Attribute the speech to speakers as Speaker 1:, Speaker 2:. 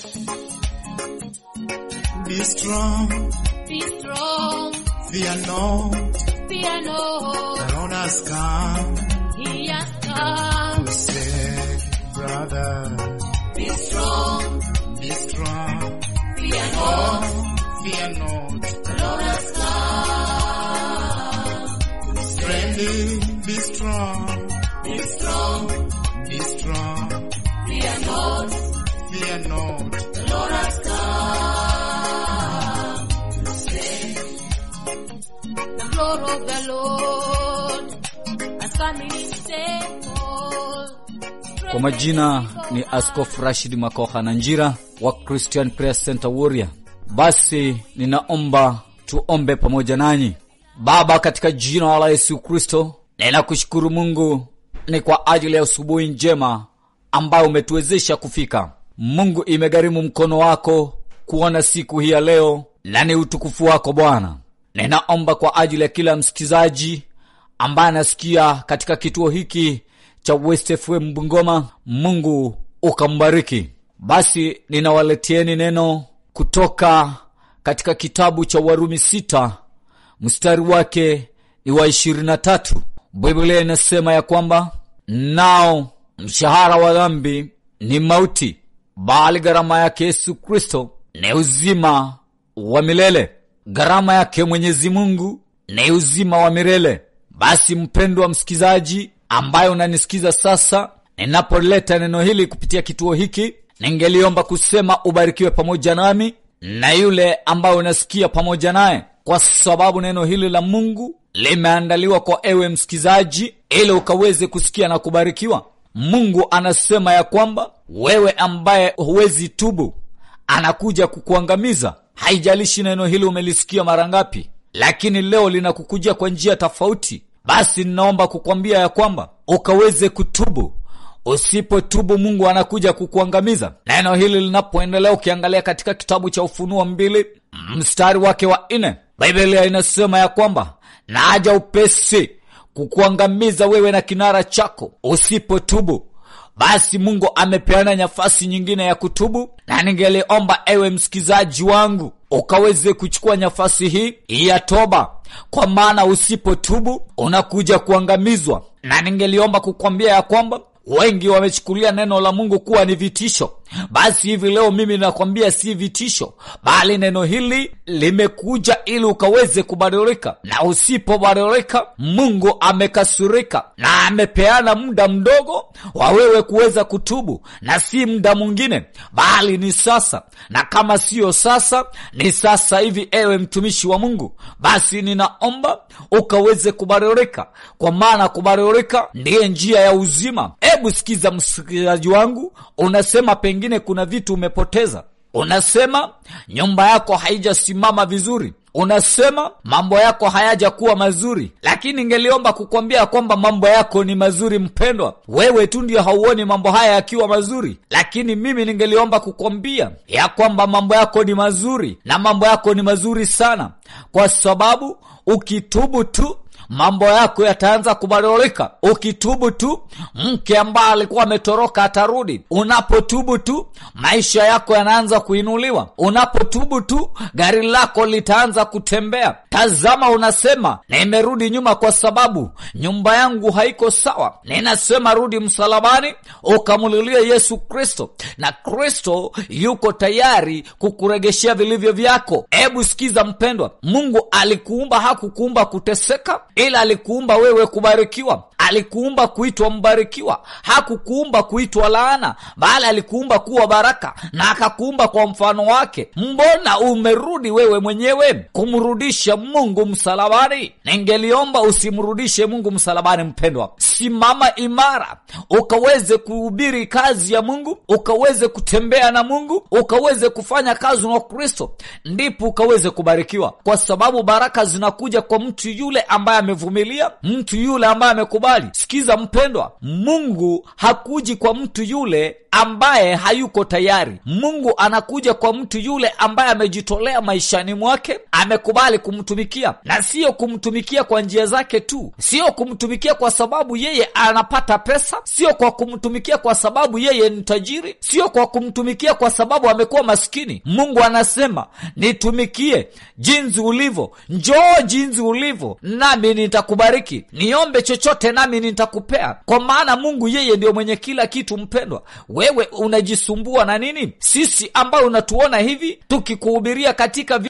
Speaker 1: Be strong,
Speaker 2: Be strong,
Speaker 1: fear not.
Speaker 2: fear no.
Speaker 1: The Lord has come
Speaker 2: He has come.
Speaker 1: to save, brother.
Speaker 2: Be strong,
Speaker 1: Be strong,
Speaker 2: fear no.
Speaker 1: fear not.
Speaker 2: The Lord has come.
Speaker 1: Friendly, be strong,
Speaker 2: Be strong,
Speaker 1: be strong,
Speaker 2: fear not.
Speaker 1: fear not.
Speaker 2: The Lord has come. to save. The glory of the Lord has come in his temple.
Speaker 3: Kwa majina ni Askofu Rashid Makoha na Njira wa Christian Prayer Center Warrior. Basi ninaomba tuombe pamoja nanyi. Baba, katika jina la Yesu Kristo, ninakushukuru Mungu ni kwa ajili ya asubuhi njema ambayo umetuwezesha kufika. Mungu, imegharimu mkono wako kuona siku hii ya leo, na ni utukufu wako Bwana. Ninaomba kwa ajili ya kila msikizaji ambaye anasikia katika kituo hiki cha West FM Bungoma, Mungu ukambariki. Basi ninawaletieni neno kutoka katika kitabu cha Warumi sita mstari wake ni wa ishirini na tatu. Biblia inasema ya kwamba nao mshahara wa dhambi ni mauti, bali gharama yake Yesu Kristo ni uzima wa milele. Gharama yake Mwenyezi Mungu ni uzima wa milele. Basi mpendwa msikizaji, ambaye unanisikiza sasa, ninapoleta neno hili kupitia kituo hiki, ningeliomba kusema ubarikiwe pamoja nami na yule ambaye unasikia pamoja naye, kwa sababu neno hili la Mungu limeandaliwa kwa ewe msikizaji, ili ukaweze kusikia na kubarikiwa. Mungu anasema ya kwamba wewe ambaye huwezi tubu, anakuja kukuangamiza. Haijalishi neno hili umelisikia mara ngapi, lakini leo linakukujia kwa njia tofauti. Basi ninaomba kukwambia ya kwamba ukaweze kutubu. Usipotubu, Mungu anakuja kukuangamiza. Neno hili linapoendelea, ukiangalia katika kitabu cha Ufunuo mbili mstari wake wa nne, Biblia inasema ya kwamba naja upesi kukuangamiza wewe na kinara chako usipotubu. Basi Mungu amepeana nafasi nyingine ya kutubu, na ningeliomba ewe msikizaji wangu ukaweze kuchukua nafasi hii ya toba, kwa maana usipotubu unakuja kuangamizwa. Na ningeliomba kukwambia ya kwamba wengi wamechukulia neno la Mungu kuwa ni vitisho. Basi hivi leo mimi nakwambia si vitisho, bali neno hili limekuja ili ukaweze kubadilika, na usipobadilika, Mungu amekasirika na amepeana muda mdogo wa wewe kuweza kutubu, na si muda mwingine, bali ni sasa, na kama siyo sasa, ni sasa hivi. Ewe mtumishi wa Mungu, basi ninaomba ukaweze kubadilika, kwa maana kubadilika ndiye njia ya uzima. Hebu sikiza msikilizaji wangu, unasema pengine kuna vitu umepoteza, unasema nyumba yako haijasimama vizuri, unasema mambo yako hayajakuwa mazuri, lakini ningeliomba kukwambia kwamba mambo yako ni mazuri. Mpendwa, wewe tu ndio hauoni mambo haya yakiwa mazuri, lakini mimi ningeliomba kukwambia ya kwamba mambo yako ni mazuri, na mambo yako ni mazuri sana, kwa sababu ukitubu tu mambo yako yataanza kubadilika. Ukitubu tu, mke ambaye alikuwa ametoroka atarudi. Unapotubu tu, maisha yako yanaanza kuinuliwa. Unapotubu tu, gari lako litaanza kutembea. Tazama, unasema nimerudi nyuma kwa sababu nyumba yangu haiko sawa. Ninasema rudi msalabani, ukamulilie Yesu Kristo, na Kristo yuko tayari kukuregeshea vilivyo vyako. Hebu sikiza mpendwa, Mungu alikuumba, hakukuumba kuteseka ila alikuumba wewe kubarikiwa. Alikuumba kuitwa mbarikiwa, hakukuumba kuitwa laana, bali alikuumba kuwa baraka na akakuumba kwa mfano wake. Mbona umerudi wewe mwenyewe kumrudisha Mungu msalabani? Ningeliomba usimrudishe Mungu msalabani. Mpendwa, simama imara, ukaweze kuhubiri kazi ya Mungu, ukaweze kutembea na Mungu, ukaweze kufanya kazi na Kristo, ndipo ukaweze kubarikiwa, kwa sababu baraka zinakuja kwa mtu yule ambaye amevumilia, mtu yule ambaye amekubali amekubali sikiza mpendwa mungu hakuji kwa mtu yule ambaye hayuko tayari mungu anakuja kwa mtu yule ambaye amejitolea maishani mwake amekubali kumtumikia na siyo kumtumikia kwa njia zake tu siyo kumtumikia kwa sababu yeye anapata pesa sio kwa kumtumikia kwa sababu yeye ni tajiri sio kwa kumtumikia kwa sababu amekuwa maskini mungu anasema nitumikie jinsi ulivyo njoo jinsi ulivyo nami nitakubariki niombe chochote nami nitakupea kwa maana mungu yeye ndio mwenye kila kitu mpendwa wewe unajisumbua na nini sisi ambayo unatuona hivi tukikuhubiria katika